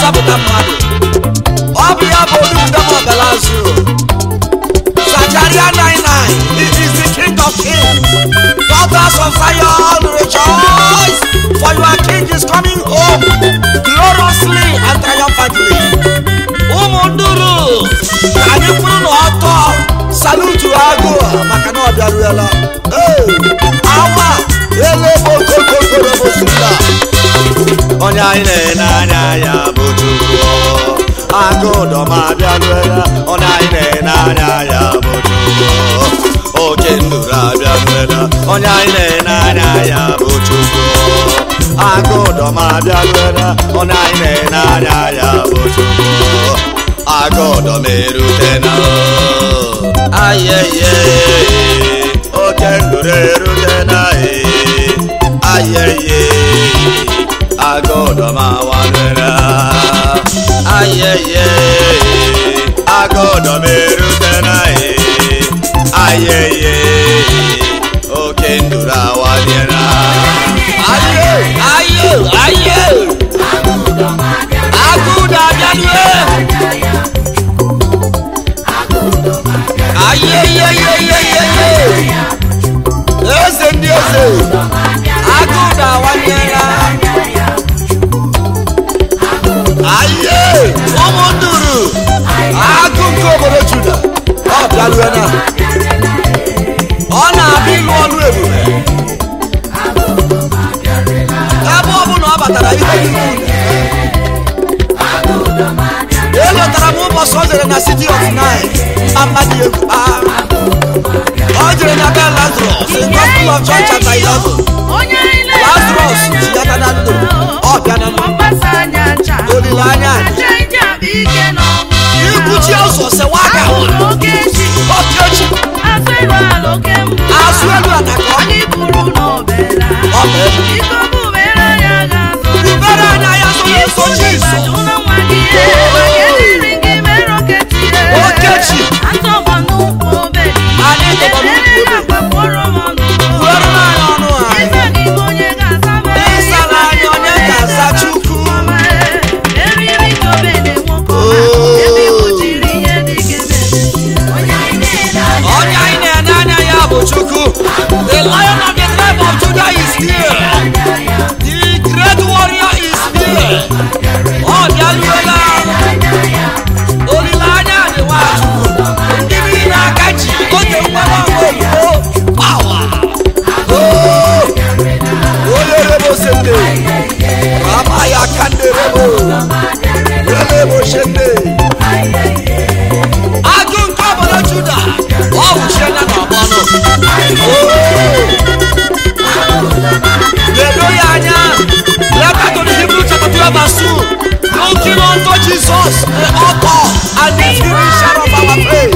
na-azọpụta mmadụ ọ bụ ya bụ olumdem ọgalazu Zachariah 99 he is the king of kings daughters of Zion rejoice for your king is coming home gloriously and triumphantly ụmụ nduru ka anyị kwuru na ọtọ salutu agụ maka na ọ bịaruela Ee, awa elebokokokorobosuda onye anyị na-ene anya ya bụ chukwu agụdọma abịaruela onye anyị na-ene anya ya bụ chukwu oke nduru abịaruela onye anyị na-ene anya ya bụ chukwu agụdọma abịaruela onye anyị na-ene anya ya bụ chukwu agụdọma erutena ayeye oke nduru erutena ee ayeye agọdọmawanera ayeye agọdọmerutena e ayeye oke nduru awadiera aye aye aye agụda abịanue ayeyeyeyeyeye eze ndị eze agụda awanyela aye ụmụ nduru agụ nke obodo juda ọ bịaruela ọ na-abịa ịlụ ọlụ ebube ebe ọ bụ na ọ batara ihe niile elotara m ụbọchị o jere na city of nine amadi egwu agha ọ jere na be lazarus in gospel of john chapter 11 lazarus ji aka na ndụ ọ bịa na ndụ olileanya ikwuchi ụzọ sewa aka okechi azụ elu ana ka ọ ọ bụ elu ubere anya ya so nso jizọs okechi anyị tọgbọrọ n'ukwu obe uweru n'anya ọnụ anyị ịsara anyị onye ga-aza chukwu onye anyị na-ene anya ya bụ chukwu the lion of the tribe of judah is here the great warrior is here ọ bịaruola olileanya dị nwachukwu ndị niile aka ji oge nwere ọgụ oyibo pawa onye rebo sende rama ya ka ndị rebo rebo sende agụ nke obodo juda ọ wụchie ya n'ọgbọnụ ledo ya anya leta to the hebrew chapter 12 verse 2 looking unto jesus the author and the finisher of our faith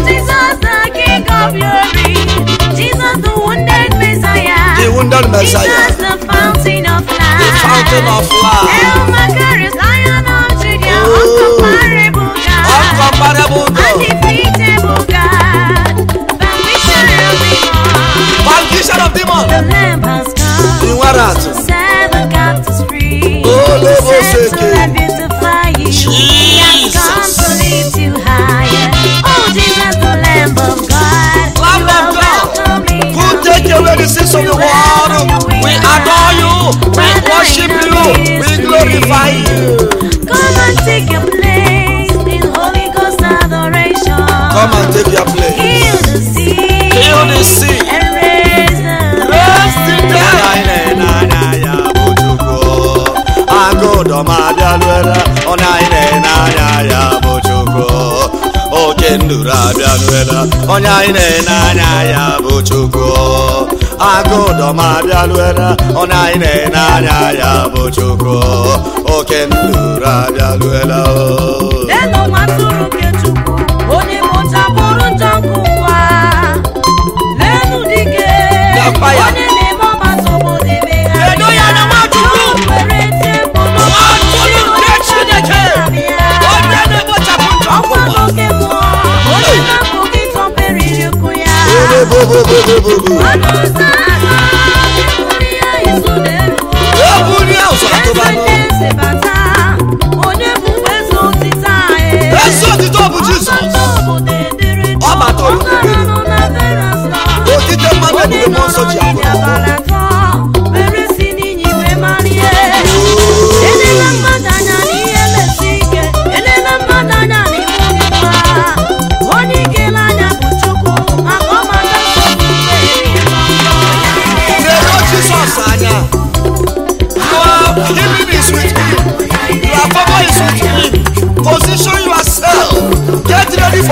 the wounded messiah Jesus, the fountain of life. the fountain of life El Macarius, Lion of Judah, Oh. uncomparable God, uncomparable god undefeatable God, vanquisher of demons. foundation of demon The Lamb has come the nwere atụ to set the captives free, Oh, to Lord, settle Oseke. and beautify you. He has come to Jesus. lift you higher. Oh, Jesus, the Lamb of God, Lamb you of are God, welcome in who our take away the sins of the world we adore you we worship you we glorify you Come and take your place in Holy Ghost adoration. come and take your place Heal the sick heal the sick and raise the raise the onye dead anyị na-ene anya ya bụ chukwu agụdọma abịaruela onye anyị na-ene anya ya bụ chukwu oke nduru abịaruela onye anyị na-ene anya ya bụ chukwu agụdọma abịaruela onye anyị na-ene anya ya bụ chukwu oke nduru abịaruela o Lenu nwa atụrụ nke Chukwu, onye kpochapụrụ njọ nke ụwa. Lenu dike, Lekwa ya. onye na-eme ọgbata obodo emegharị Ledo ya na Nwachukwu. Ya were tie mkpụrụ Nwatụrụ nke Chineke abịa. onye na-ekpochapụ njọ Ọkwa ụwa n'oke mmụọ, onye na-apụ gị tọperiri ụkwụ ya. Bobobobobobobo. Ọnụ ụzọ ágha, ebuli ya izu n'elu. ebuli ụzọ Eze atụbanụ ndị eze bata, onye bụ eze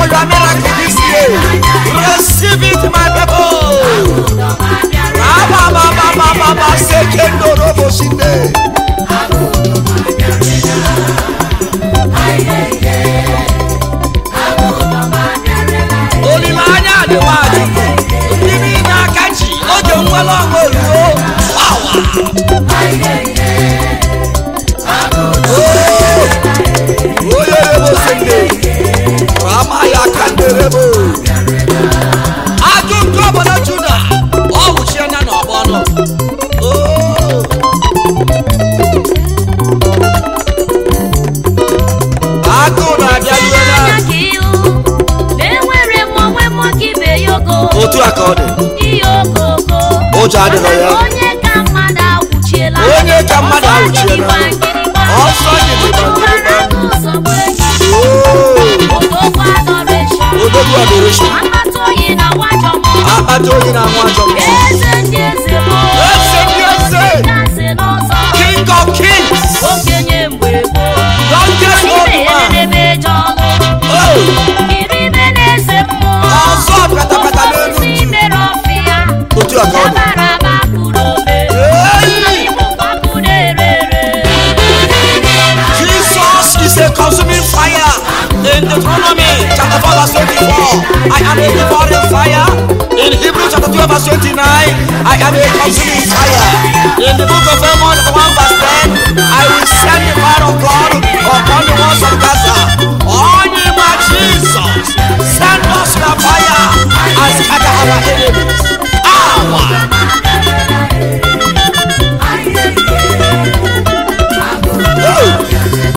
for your miracle this year. Receive it, my people. Abababababa sekendo robo shinde. Olileanya dị nwachukwu. Ndị niile aka ji oge nwere ọṅụ oluo. Wawa. Onye rebo sinde. Rama ya kanderebo. Ajụ nke obodo Juda. Ọ wụchiena n'ọgbọ nọ. Oh. Agụụ na-abịaruela. anya ka ihu na-enwere m onwe m ka ibe ya ogo otu a ka ọ dị ihe okoko Ụjọ adịghị ya. Maka na onye ka mmadụ agwụchiela Onye ka mmadụ Ọsọ agwụchiela. gidigba gidigba. Ọsọ gidigba Otu gidigba. gbara n'ụzọ gbe echi. Oh. Odogwu adoration. odogwu adoration Amata oyi na nwajọ mmụọ. akpata oyi na-anwụ ajọ mmụọ Eze ndị eze bụ Eze ndị eze. Kasị n'ọzọ. King of kings. Okenye mgbe gboo. Youngest old Ibe ya man. na-eme ije ọlụ. Oh. Iribe na-ese mmụọ. Ọzọ pịatapịata n'elu Osisi ntu. mere ọfịa. otu a ka ọ dị Dabara agbapụrụ ome. Hey. Igbo gbapụ na-ere ere. Jesus is a consuming fire. In Deuteronomy chapter 4 verse 24, I am a devouring fire. In Hebrew chapter 12 verse 29, I am a consuming fire. In the book of Amos chapter 1 verse